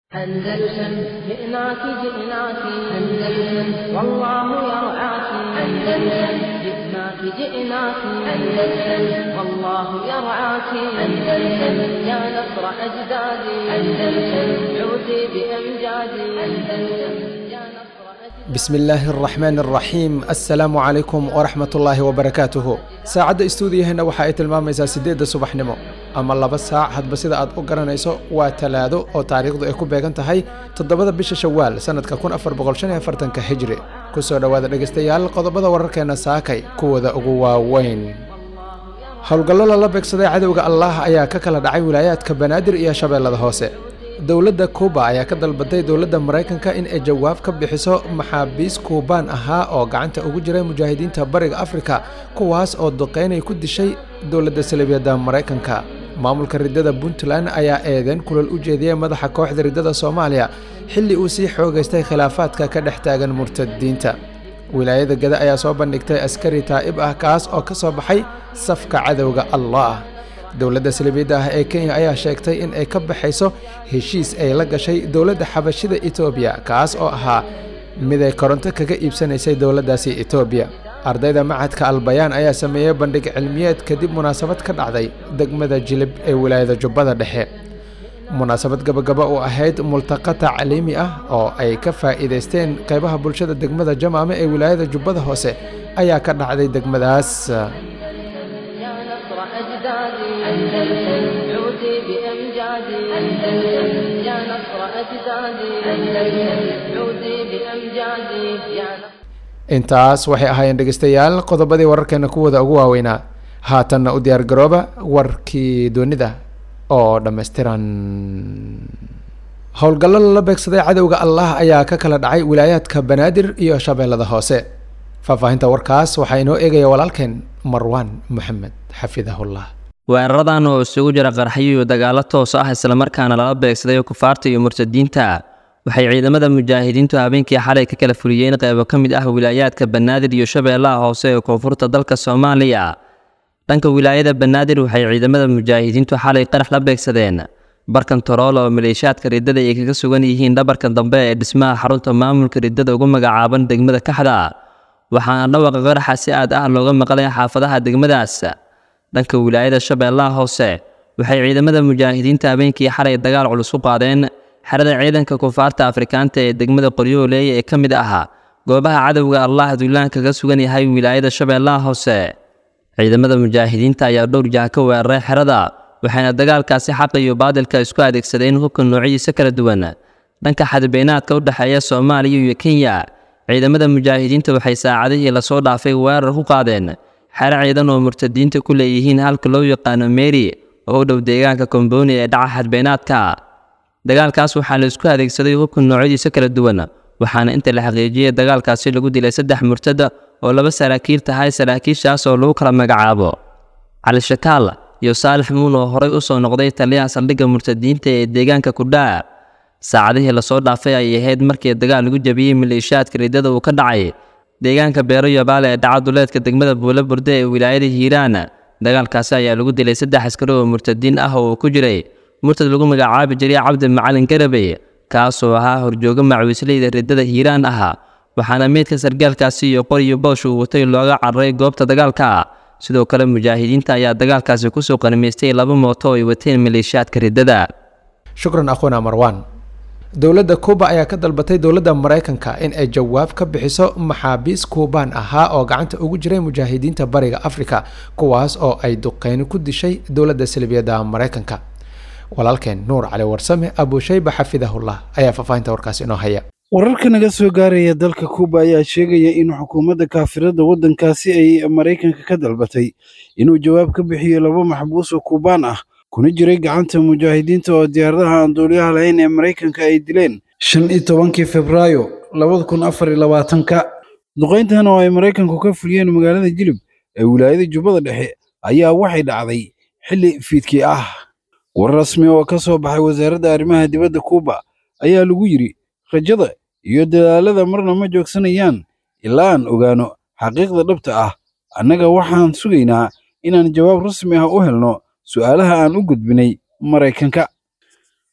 أندلسن جئناك جئناك أندلسن والله يرعاك أندلسن جئناك جئناك أندلسن والله يرعاك أندلسن يا نصر أجدادي أندلسن عودي بأمجادي أندلسن يا نصر أجدادي bismi illaahi araxmaan araxiim assalaamu calaykum waraxmat ullaahi wabarakaatuhu saacadda istuudiyaheenna waxa ay tilmaamaysaa siddeedda subaxnimo ama laba saac hadba sida aad u garanayso waa talaado oo taariikhdu ay ku beegan tahay toddobada bisha shawaal sannadka kun afar boqol shan iyo afartanka hijri ku soo dhowaada dhegaystayaal qodobada wararkeenna saakay kuwooda ugu waaweyn howlgallo lala beegsaday cadowga allaah ayaa ka kala dhacay wilaayaadka banaadir iyo shabeellada hoose dowladda kuuba ayaa ka dalbaday dowladda maraykanka in ay jawaab ka bixiso maxaabiis kuubaan ahaa oo gacanta ugu jiray mujaahidiinta bariga afrika kuwaas oo duqeynay ku dishay dowladda salibiyadda maraykanka maamulka riddada puntland ayaa eedeen kulal u jeediyey madaxa kooxda riddada soomaaliya xilli uu sii xoogaystay khilaafaadka ka dhex taagan murtadiinta wilaayada gada ayaa soo bandhigtay askari taa'ib ah kaas oo ka soo baxay safka cadowga allah dowladda salibiyadda ah ee kenya ayaa sheegtay in ay ka baxayso heshiis ay la gashay dowladda xabashida etoobiya kaas oo ahaa mid ay koronto kaga iibsanaysay dowladdaasi etoobiya ardayda macadka albayaan ayaa sameeyey bandhig cilmiyeed kadib munaasabad ka dhacday degmada jilib ee wilaayada jubbada dhexe munaasabad gabagaba u ahayd multaqa tacliimi ah oo ay ka faa'iidaysteen qaybaha bulshada degmada jamaame ee wilaayada jubbada hoose ayaa ka dhacday degmadaas يا نصر أجدادي أندلسن عودي بأمجادي أندلسن يا نصر أجدادي أندلسن عودي بأمجادي يا نصر intaas waxay ahaayeen dhegaystayaal qodobadii wararkeena kuwooda ugu waaweynaa haatanna u diyaar garooba warkii doonida oo dhammaystiran howlgallo lala beegsaday cadowga allah ayaa ka kala dhacay wilaayaadka banaadir iyo shabeellada hoose faahfaahinta warkaas waxaa inoo eegaya walaalkeen marwaan maxamed xafidahullah weeraradan oo isugu jira qarxyo iyo dagaallo toos ah islamarkaana lala beegsaday kufaarta iyo murtadiinta waxay ciidamada mujaahidiintu habeenkii xalay ka kala fuliyeen qaybo ka mid ah wilaayaadka banaadir iyo shabeellaha hoose ee koonfurta dalka soomaaliya dhanka wilaayada banaadir waxay ciidamada mujaahidiintu xalay qarax la beegsadeen barkan torool oo maleeshaadka riddada ay kaga sugan yihiin dhabarka dambe ee dhismaha xarunta maamulka riddada ugu magacaaban degmada kaxda waxaana dhawaqa qaraxa si aad ah looga maqlay xaafadaha degmadaas dhanka wilaayada shabeellaha hoose waxay ciidamada mujaahidiinta habeenkii xalay dagaal culus u qaadeen xerada ciidanka kufaarta afrikaanta ee degmada qoryooley ee ka mid ahaa goobaha cadowga allah duulaan kaga sugan yahay wilaayada shabeellaha hoose ciidamada mujaahidiinta ayaa dhowr jaha ka weeraray xerada waxayna dagaalkaasi xaqa iyo baadilka isku adeegsadeen hubka noocyadiisa kala duwan dhanka xadbeynaadka u dhexeeya soomaaliya iyo kenya ciidamada mujaahidiinta waxay saacadihii lasoo dhaafay weerar ku qaadeen xero ciidan oo murtadiinta ku leeyihiin halka loo yaqaano meri oo u dhow deegaanka kombooni ee dhaca xadbeynaadka dagaalkaas waxaa la isku adeegsaday hubka noocyadiisa kala duwan waxaana inta la xaqiijiyey dagaalkaasi lagu dilay saddex murtada oo laba saraakiil tahay saraakiishaas oo lagu kala magacaabo cali shakaal iyo saalix muun oo horay u soo noqday taliyaha saldhigga murtadiinta ee deegaanka kudhaa saacadihii lasoo dhaafay ayay ahayd markii dagaal lagu jabiyey maleeshaadka riddada uu ka dhacay deegaanka beero yabaale ee dhaca duleedka degmada buule burde ee wilaayada hiiraan dagaalkaasi ayaa lagu dilay saddex askari oo murtadiin ah oo uu ku jiray murtad lagu magacaabi jiray cabdi macalin garabey kaasoo ahaa horjooga macwiisleyda riddada hiiraan ahaa waxaana meydka sargaalkaasi iyo qor iyo boosh uu watay looga cararay goobta dagaalka sidoo kale mujaahidiinta ayaa dagaalkaasi kusoo qanimaystay laba mooto oo ay wateen maleeshaadka riddada shukran akhuna marwan dowladda kuuba ayaa ka dalbatay dowladda maraykanka in ay jawaab ka bixiso maxaabiis kuubaan ahaa oo gacanta ugu jiray mujaahidiinta bariga afrika kuwaas oo ay duqeyni ku dishay dowladda salibiyadda maraykanka walaalkeen nuur cali warsame abushayba xafidahullah ayaa faahfaahinta warkaasi inoo haya wararka naga soo gaaraya dalka kuuba ayaa sheegaya in xukuumadda kaafirada waddankaasi ay maraykanka ka dalbatay inuu jawaab ka bixiyo laba maxbuus oo kuubaan ah kuna jiray gacanta mujaahidiinta oo diyaaradaha aan duuliyaha lahayn ee maraykanka ay dileen shan iyo tobankii febraayo labada kun afar iyo labaatanka duqayntan oo ay maraykanku ka fuliyeen magaalada jilib ee wilaayada jubbada dhexe ayaa waxay dhacday xilli fiidkii ah war rasmi oo ka soo baxay wasaaradda arrimaha dibadda kuuba ayaa lagu yidhi rajada iyo dadaalada marna ma joogsanayaan ilaa aan ogaano xaqiiqda dhabta ah annaga waxaan sugaynaa inaan jawaab rasmi ah u helno su'aalaha aan u gudbinay maraykanka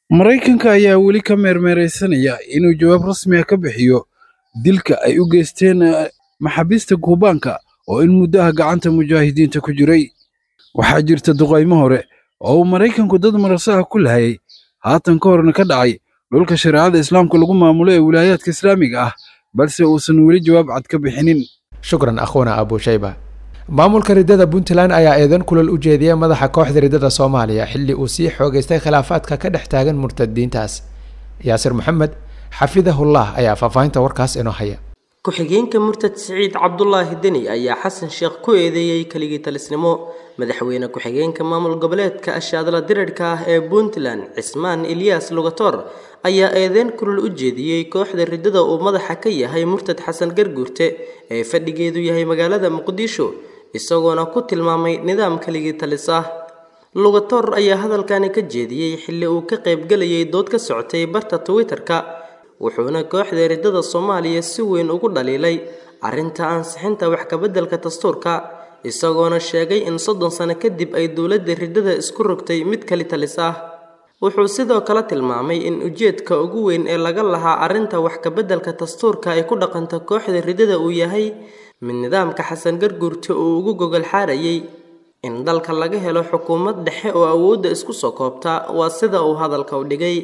maraykanka ayaa weli ka meermeeraysanaya inuu jawaab rasmi ah ka bixiyo dilka ay u geysteen maxaabiista kuubaanka oo in muddo ah gacanta mujaahidiinta ku jiray waxaa jirta duqaymo hore oo uu maraykanku dad marasaha ku lahayay haatan ka horna ka dhacay dhulka shareecada islaamka lagu maamulo ee wilaayaadka islaamiga ah balse uusan weli jawaab cad ka bixinin shukran akhwana abushayba maamulka riddada puntland ayaa eedan kulal u jeediyey madaxa kooxda riddada soomaaliya xilli uu sii xoogaystay khilaafaadka ka dhex taagan murtadiintaas yaasir maxamed xafidahullah ayaa faahfaahinta warkaas inoo haya ku-xigeenka murtad siciid cabdulaahi deni ayaa xasan sheekh ku eedeeyey keligii talisnimo madaxweyne ku-xigeenka maamul goboleedka ashaadla dirirhka ah ee puntland cismaan ilyaas lugator ayaa eedeyn kulul u jeediyey kooxda riddada uu madaxa ka yahay murtad xasan garguurte ee fadhigeedu yahay magaalada muqdisho isagoona ku tilmaamay nidaam keligii talis ah lugator ayaa hadalkani ka jeediyey xilli uu ka qaybgelayay dood ka socotay barta twitter-ka wuxuuna kooxda riddada soomaaliya si weyn ugu dhaliilay arrinta ansixinta wax kabeddelka dastuurka isagoona sheegay in soddon sano kadib ay dowladda riddada isku rogtay mid kali talis ah wuxuu sidoo kale tilmaamay in ujeedka ugu weyn ee laga lahaa arrinta wax kabeddelka dastuurka ay ku dhaqanta kooxda riddada uu yahay mid nidaamka xasan garguurta uu ugu gogol xaarayay in dalka laga helo xukuumad dhexe oo awoodda isku soo koobta waa sida uu hadalka u dhigay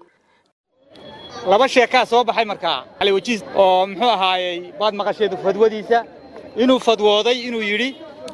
laba sheekaa soo baxay markaa cali wajiis oo muxuu ahaayey baad maqasheed fadwadiisa inuu fadwooday inuu yidhi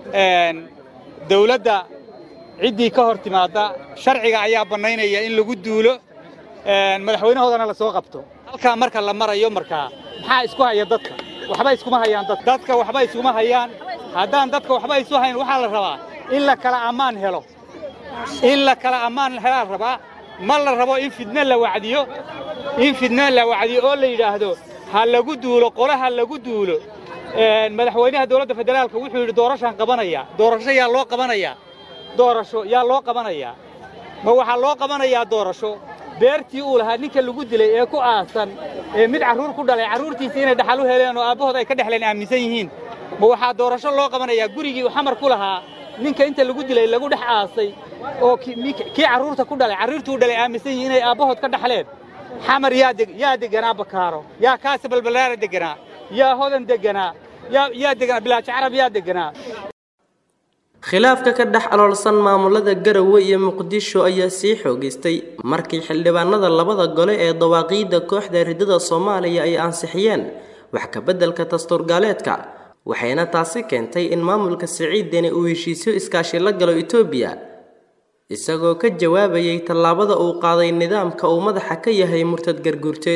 dawladda ciddii ka hor timaadda sharciga ayaa bannaynaya in lagu duulo madaxweynahoodana la soo qabto halkaa marka la marayo markaa maxaa isku haya dadka waxba iskuma hayaan dad dadka waxba iskuma hayaan haddaan dadka waxba isu hayn waxaa la rabaa in la kala ammaan helo in la kala ammaan helaa la rabaa ma la rabo in fidno la wacdiyo in fidno la wacdiyo oo la yidhaahdo ha lagu duulo qole ha lagu duulo madaxweynaha dowladda federaalka wuxuu yidhi doorashaan qabanaya doorasho yaa loo qabanayaa doorasho yaa loo qabanayaa ma waxaa loo qabanayaa doorasho beertii uu lahaa ninka lagu dilay ee ku aasan ee mid carruur ku dhalay carruurtiisa inay dhaxal u heleen oo aabbahood ay ka dhexleen aaminsan yihiin ma waxaa doorasho loo qabanayaa gurigii uu xamar ku lahaa ninka inta lagu dilay lagu dhex aasay oo kii carruurta ku dhalay carruurtii u dhalay aaminsan yihiin inay aabbahood ka dhaxleen xamar yaa yaa deganaa bakaaro yaa kaasi balbalaara deganaa yaa hodan deganaa yaa yaa deganaa bilaaji carab yaa deganaa khilaafka ka dhex aloolsan maamulada garowe iyo muqdisho ayaa sii xoogaystay markii xildhibaanada labada gole ee dawaaqiidda kooxda riddada soomaaliya ay ansixiyeen wax kabeddelka dastuurgaaleedka waxayna taasi keentay in maamulka siciidani uu heshiisyo iskaashi la galo etoobiya isagoo ka jawaabayay tallaabada uu qaaday nidaamka uu madaxa ka yahay murtad garguurte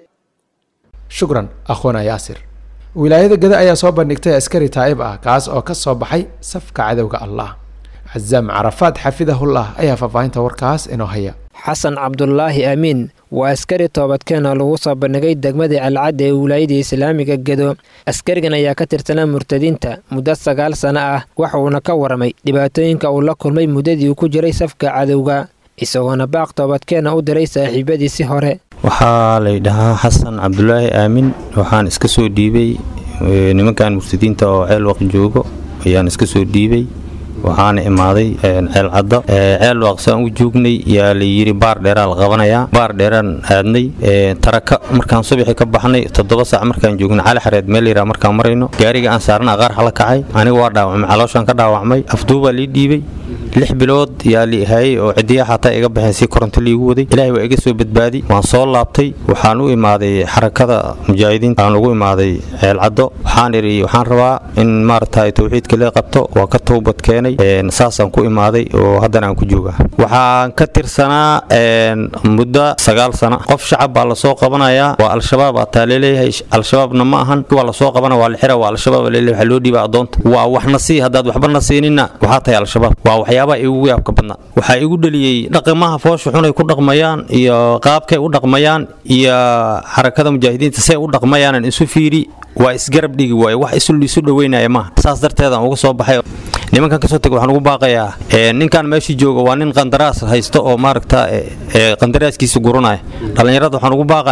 shukran akhwana yaasir wilaayada gada ayaa soo bandhigtay askari taa'ib ah kaas oo ka soo baxay safka cadowga allah cazaam carafaad xafidahullah ayaa faahfaahinta warkaas inoo haya xasan cabdulaahi amiin waa askari toobadkeena lagu soo bandhigay degmadii alcadda ee wilaayada islaamiga gedo askarigan ayaa ka tirsanaa murtadiinta muddo sagaal sano ah waxuuna ka waramay dhibaatooyinka uu la kulmay muddadii uu ku jiray safka cadowga isagoona baaq toobadkeena u diray saaxiibadiisi hore waxaa laydhahaa xasan cabdulaahi aamin waxaan iska soo dhiibay nimankan murtadiinta oo ceelwaq joogo ayaan iska soo dhiibay waxaana imaaday ceel cadda ceel waaqsaan u joognay yaa layidhi baar dheeraa la qabanayaa baar dheeraan aadnay taraka markaan subaxii ka baxnay toddoba saac markaan joognay cali xareed meel yaraa markaan marayno gaariga aan saarna aqaar xala kacay aniga waa dhaawacmay calooshaan ka dhaawacmay afduubaa lii dhiibay lix bilood yaa li hayay oo cidiya xataa iga baxeen si koronto liigu waday ilaahay waa iga soo badbaadi waan soo laabtay waxaan u imaaday xarakada mujaahidiinta aan ugu imaaday ceel caddo waxaan idhi waxaan rabaa in maaragtay towxiidka lee qabto waa ka toobad keenay saasaan ku imaaday oo haddana aan ku joogaa waxaan ka tirsanaa muddo sagaal sano qof shacab baa lasoo qabanayaa waa al-shabaab ataa leeleeyahay al-shabaabna ma ahan waa lasoo qabana waa la xira waa al-shabaab leeleeyahay waxaa loo dhiibaa addoonta waa waxna sii haddaad waxba siinina waxaa tahay al-shabaab waa waxyaabaha igu yaabka badnaa waxaa igu dhaliyey dhaqamaha foosha xunay ku dhaqmayaan iyo qaabkay u dhaqmayaan iyo xarakada mujaahidiinta say u dhaqmayaanan isu fiiri waa isgarab dhigi waaye wax isu dhoweynaya maaha saas darteedaan uga soo baxay nimankan kasoo tegay waxaan ugu baaqayaa ninkan meeshii jooga waa nin qandaraas haysto oo maaragta qandaraaskiisa guranaya dhallinyarada waxaan ugu baaqayaa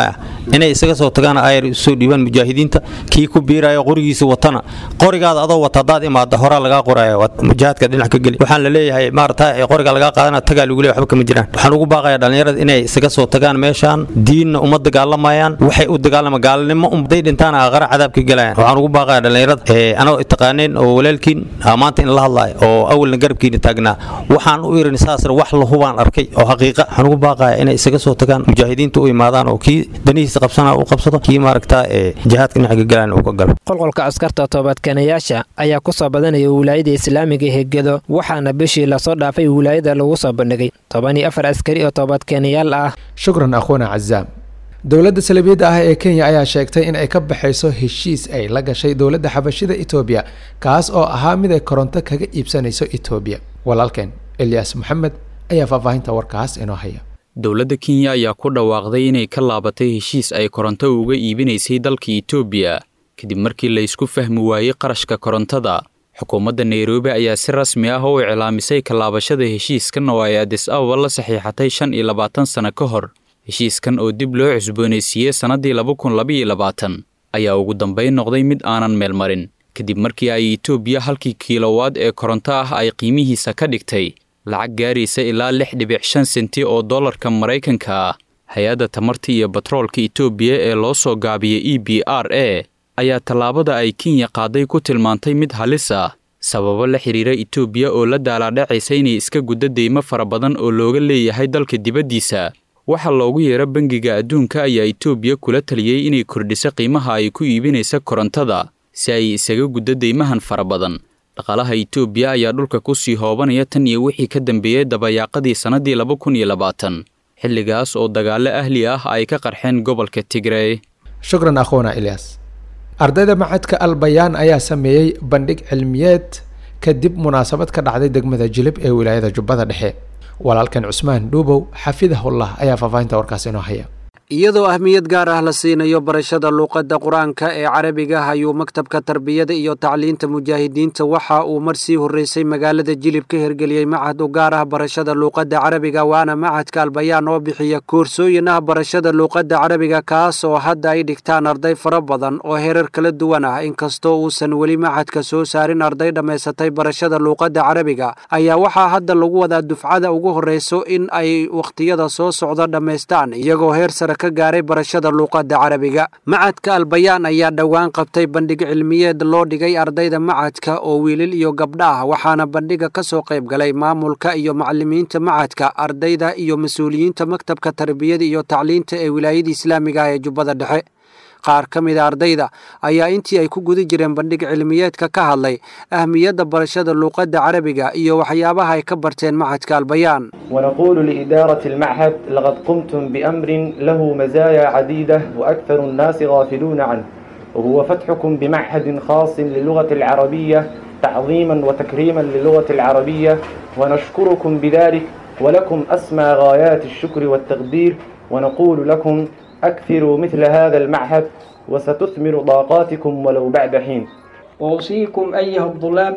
inay isaga soo tagaan ayar soo dhiibaan mujaahidiinta kii ku biiraya qorigiisa watana qorigaada adoo wata hadaad imaada horaa lagaa qoraya jihaadka dhinac ka geli waxaan la leeyahay maarata qoriga lagaa qaadana tagaa lagu leeyahay waxba kama jiraan waxaan ugu baaqayaa dhallinyarada inay isaga soo tagaan meeshaan diinna uma dagaalamayaan waxay u dagaalama gaalnimo umday dhintaan aqara cadaab ka gelayaan waxaan ugu baaqayaa dhallinyarada anagoo taqaaneen oo walaalkiin maanta in la hadlaayo oo awalna garabkiina taagnaa waxaan u irin saasna wax lahubaan arkay oo xaqiiqa waxaan ugu baaqayaa inay isaga soo tagaan mujaahidiinta u imaadaan oo kii danihiisa qabsana u qabsado kii maaragtaa ee jihaadka dhinaca ka gelayaan uu ka galo qolqolka askarta toobadkeenayaasha ayaa ku soo badanaya wilaayada islaamiga hegedo waxaana bishii lasoo dhaafay wilaayada lagu soo bandhigay toban iyo afar askari oo toobadkeenayaal ah shukran akhuuna cazaam dowladda salibiyadda ah ee kenya ayaa sheegtay in ay ka baxayso heshiis ay la gashay dowladda xabashida etoobiya kaas oo ahaa mid ay koronto kaga iibsanayso etoobiya walaalkeen elyaas moxamed ayaa faahfaahinta warkaas inoo haya dowladda kenya ayaa ku dhawaaqday inay ka laabatay heshiis ay koronto uga iibinaysay dalka etoobiya kadib markii la isku fahmi waayey qarashka korontada xukuumadda nairobi ayaa si rasmi ah u iclaamisay kalaabashada heshiiskan oo ay adis ababa la saxiixatay shan iyo labaatan sano ka hor heshiiskan oo dib loo cusboonaysiiyey sannaddii laba kun labaiyo labaatan ayaa ugu dambayn noqday mid aanan meel marin kadib markii ay etoobiya halkii kiilowaad ee koronto ah ay qiimihiisa ka dhigtay lacag gaaraysa ilaa lix dhibic shan senti oo dollarka maraykanka ah hay-adda tamarta iyo batroolka etoobiya ee loo soo gaabiyey e b r a ayaa tallaabada ay kenya qaaday ku tilmaantay mid halis ah sababo la xidhiira etoobiya oo la daalaadhacaysa inay iska guddo deymo fara badan oo looga leeyahay dalka dibaddiisa waxaa loogu yeero bangiga adduunka ayaa etoobiya kula taliyey inay kordhiso qiimaha ay ku iibinaysa korontada si ay isaga guddo deymahan fara badan dhaqaalaha etoobiya ayaa dhulka ku sii hoobanaya tan iyo wixii ka dambeeyey dabayaaqadii sannaddii laba kun iyo labaatan xilligaas oo dagaallo ahli ah ay ka qarxeen gobolka tigrey shukran akhuuna ilyas ardayda macadka albayaan ayaa sameeyey bandhig cilmiyeed kadib munaasabad ka dhacday degmada jilib ee wilaayada jubbada dhexe walaalkan cusmaan dhuubow xafidahullah ayaa faahfaahinta warkaas inoo haya iyadoo ahmiyad gaar ah la siinayo barashada luuqadda qur-aanka ee carabiga ayuu maktabka tarbiyada iyo tacliinta mujaahidiinta waxa uu mar sii horreysay magaalada jilib ka hirgeliyey macad u gaar ah barashada luuqadda carabiga waana macadka albayaan oo bixiya koorsooyin ah barashada luuqadda carabiga kaas oo hadda ay dhigtaan arday fara badan oo herar kala duwan ah inkastoo uusan weli macadka soo saarin arday dhammaysatay barashada luuqadda carabiga ayaa waxaa hadda lagu wadaa dufcada ugu horreyso in ay wakhtiyada soo socda dhammaystaan iyagoo heer sare ka gaaray barashada luuqadda carabiga macadka albayaan ayaa dhowaan qabtay bandhig cilmiyeed loo dhigay ardayda macadka oo wiilal iyo gabdha ah waxaana bandhiga ka soo qayb galay maamulka iyo macalimiinta macadka ardayda iyo mas-uuliyiinta maktabka tarbiyada iyo tacliinta ee wilaayada islaamiga ah ee jubbada dhexe qaar ka mida ardayda ayaa intii ay ku guda jireen bandhig cilmiyeedka ka hadlay ahmiyadda barashada luuqadda carabiga iyo waxyaabaha ay ka barteen macadka albayaan ونقول لإدارة المعهد لقد قمتم بأمر له مزايا عديدة وأكثر الناس غافلون عنه وهو فتحكم بمعهد خاص للغة العربية تعظيما وتكريما للغة العربية ونشكركم بذلك ولكم أسمى غايات الشكر والتقدير ونقول لكم أكثروا مثل هذا المعهد وستثمر طاقاتكم ولو بعد حين وأوصيكم أيها الطلاب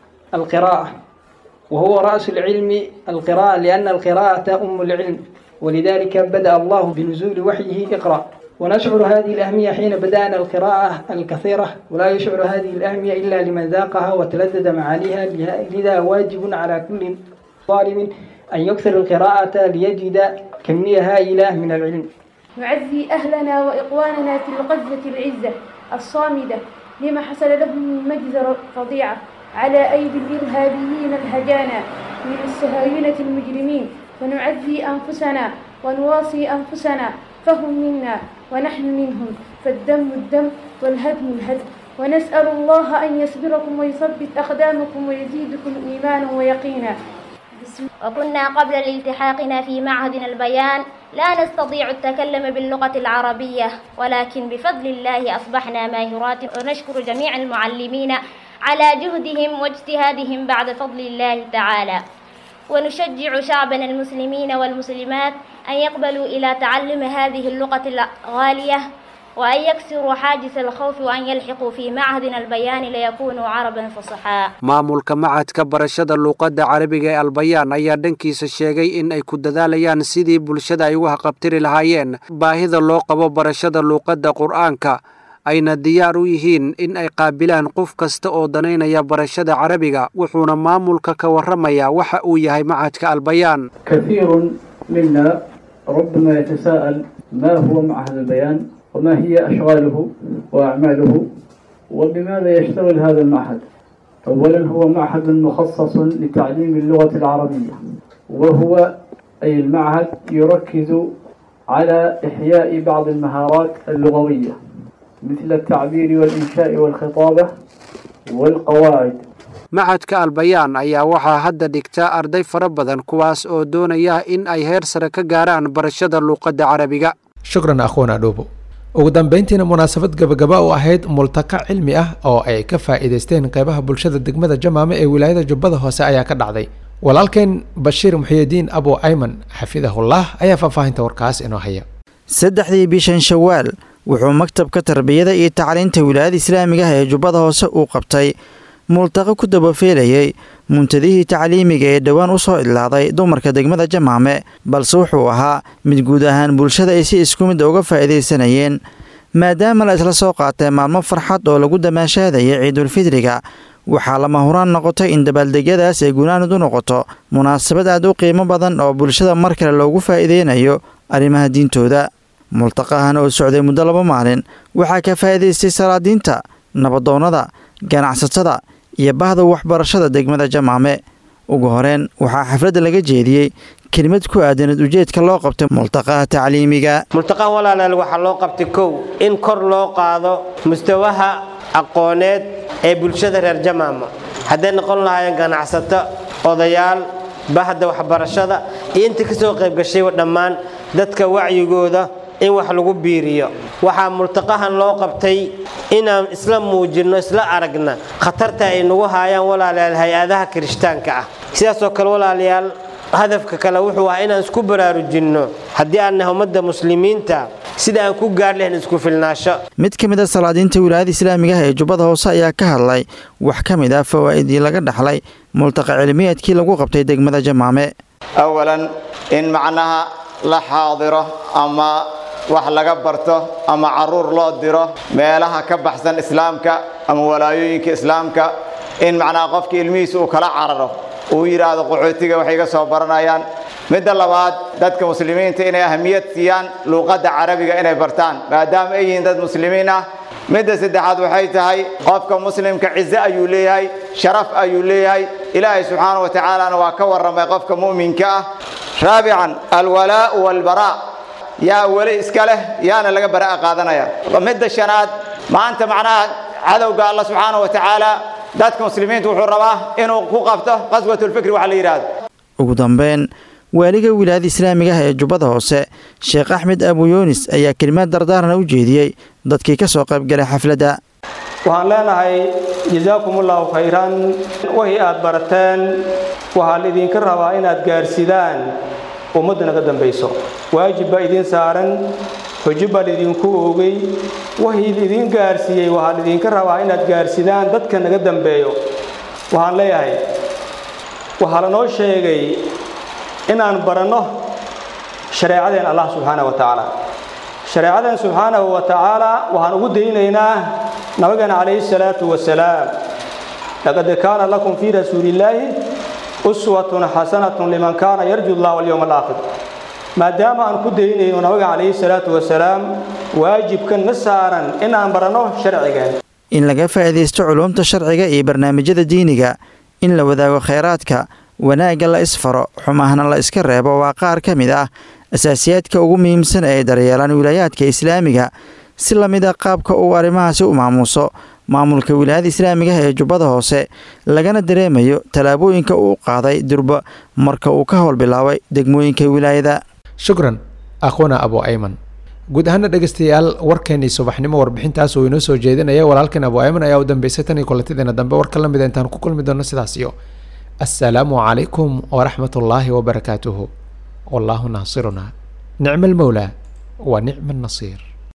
القراءة وهو رأس العلم القراءة لأن القراءة أم العلم ولذلك بدأ الله بنزول وحيه اقرأ ونشعر هذه الأهمية حين بدأنا القراءة الكثيرة ولا يشعر هذه الأهمية إلا لمن ذاقها وتلذذ معانيها لذا واجب على كل طالب أن يكثر القراءة ليجد كمية هائلة من العلم نعزي أهلنا وإخواننا في الغزة العزة الصامدة لما حصل لهم من مجزرة فظيعة على أيدي الإرهابيين الهجانا من الصهاينة المجرمين ونعزي أنفسنا ونواصي أنفسنا فهم منا ونحن منهم فالدم الدم والهدم الهدم ونسأل الله أن يصبركم ويثبت أقدامكم ويزيدكم إيمانا ويقينا وكنا قبل الالتحاقنا في معهدنا البيان لا نستطيع التكلم باللغة العربية ولكن بفضل الله أصبحنا ماهرات ونشكر جميع المعلمين على جهدهم واجتهادهم بعد فضل الله تعالى ونشجع شعبنا المسلمين والمسلمات أن يقبلوا إلى تعلم هذه اللغة الغالية وأن يكسروا حاجز الخوف وأن يلحقوا في معهدنا البيان ليكونوا عربا فصحاء maamulka macadka barashada luuqadda carabiga ee albayaan ayaa dhankiisa sheegay in ay ku dadaalayaan sidii bulshada ay ugu haqabtiri lahaayeen baahida loo qabo barashada luuqadda qur'aanka ayna diyaar u yihiin in ay qaabilaan qof kasta oo danaynaya barashada carabiga wuxuuna maamulka ka warramayaa waxa uu yahay macadka albayaan كثير منا ربما يتساءل ما هو معهد البيان وما هي أشغاله وأعماله وبماذا يشتغل هذا المعهد أولا هو معهد مخصص لتعليم اللغة العربية وهو أي المعهد يركز على إحياء بعض المهارات اللغوية مثل التعبير والإنشاء والخطابة والقواعد macadka albayaan ayaa waxaa hadda dhigta arday fara badan kuwaas oo doonaya in ay heer sare ka gaaraan barashada luuqadda carabiga shukran akhwana dhuubo ugu dambeyntiina munaasabad gabagaba u ahayd multaqa cilmi ah oo ay ka faa'iidaysteen qeybaha bulshada degmada jamaame ee wilaayada jubbada hoose ayaa ka dhacday walaalkeen bashiir muxiyidiin abu ayman xafidahullah ayaa faahfaahinta warkaas inoo haya saddexdii bishan shawaal wuxuu maktabka tarbiyada iyo tacliinta wilaayada islaamiga ah ee jubbada hoose uu qabtay multaqo ku dabafeelayay muntadihii tacliimiga ee dhowaan u soo idlaaday dumarka degmada jamaame balse wuxuu ahaa mid guud ahaan bulshada ay si isku mid uga faa'iidaysanayeen maadaama la isla soo qaatay maalmo farxad oo lagu damaashaadayay ciidulfidriga waxaa lama huraan noqotay in dabaaldegyadaas ay gunaanud u noqoto munaasabad aad u qiimo badan oo bulshada mar kale loogu faa'iideynayo arrimaha diintooda multaqahan oo socday muddo laba maalin waxaa ka faa'iidaystay salaadiinta nabadoonnada ganacsatada iyo bahda waxbarashada degmada jamaame ugu horeen waxaa xafladda laga jeediyey kelimad ku aadanad ujeedka loo qabtay multaqaha tacliimiga multaqaha walaalaal waxaa loo qabtay kow in kor loo qaado mustawaha aqooneed ee bulshada reer jamaama hadday noqon lahaayeen ganacsato odayaal bahda waxbarashada iyo inta ka soo qaybgashayba dhammaan dadka wacyigooda in wax lagu biiriyo waxaa multaqahan loo qabtay inaan isla muujinno isla aragna khatarta ay nagu haayaan walaalayaal hay-adaha kirishtaanka ah sidaasoo kale walaalayaal hadafka kale wuxuu ahaa inaan isku baraarujinno haddii aan nahay ummadda muslimiinta sida aan ku gaar lahayn isku filnaasho mid ka mid a salaadiinta wilaayada islaamiga ah ee jubbada hoose ayaa ka hadlay wax ka mid ah fawaa'idii laga dhaxlay multaqa cilmiyeedkii lagu qabtay degmada jamaame awalan in macnaha la xaadiro ama wax laga barto ama caruur loo diro meelaha ka baxsan islaamka ama walaayooyinka islaamka in macnaha qofka ilmihiisa uu kala cararo uu yidhaahdo qaxootiga waxay ga soo baranayaan midda labaad dadka muslimiinta inay ahamiyad siiyaan luuqadda carabiga inay bartaan maadaama ay yihiin dad muslimiin ah midda saddexaad waxay tahay qofka muslimka cize ayuu leeyahay sharaf ayuu leeyahay ilaahay subxaana wa tacaalana waa ka warramay qofka mu'minka ah raabican alwalaa'u walbaraa yaa weli iska leh yaana laga bara'a qaadanaya midda shanaad maanta macnaha cadowga alla subxaana wa tacaala dadka muslimiinta wuxuu rabaa inuu ku qabto qaswatulfikri waxa la yidhaahdo ugu dambeyn waaliga wilaayada islaamiga ah ee jubbada hoose sheekh axmed abu yuunis ayaa kelimaad dardaarana u jeediyey dadkii ka soo qaybgalay xafladda waxaan leenahay jasaakumullahu khayran wixii aad barateen waxaa laidinka rabaa inaad gaarsidaan ummadda naga dambayso waajib baa idiin saaran xujo baa laydinku oogay wixii laidin gaarsiiyey waxaa laydinka rabaa inaad gaarsidaan dadka naga dambeeyo waxaan leeyahay waxaa lanoo sheegay inaan baranno shareecadeen allah subxaana wa tacaala shareecadeen subxaanahu wa tacaala waxaan ugu daynaynaa nabigeena calayhi salaatu wasalaam laqad kaana lakum fii rasuulillaahi uswatun xasanatun liman kaana yarju allah walyowma alaakhir maadaama aan ku daynayno nabiga calayhi salaatu wasalaam waajibkan na saaran inaan baranno sharcigeen in laga faa'iidaysto culuumta sharciga iyo barnaamijyada diiniga in la wadaago khayraadka wanaagga la isfaro xumahna la iska reebo waa qaar ka mid ah asaasiyaadka ugu muhiimsan ee ay daryeelaan wilaayaadka islaamiga si la mid a qaabka uu arrimahaasi u maamuuso maamulka wilaayada islaamiga ah ee jubbada hoose lagana dareemayo tallaabooyinka uu qaaday durba marka uu ka howl bilaabay degmooyinka wilaayada shukran akhwana abu ayman guud ahaana dhegeystayaal warkeenii subaxnimo warbixintaas uu inoo soo jeedinaya walaalkeen abu ayman ayaa u dambeysay tan iyo kulantideena dambe warka la mida intaan ku kulmi doono sidaas iyo assalaamu calaykum waraxmat ullaahi wabarakaatuhu wallaahu naasiruna nicma almowlaa wa nicma annasiir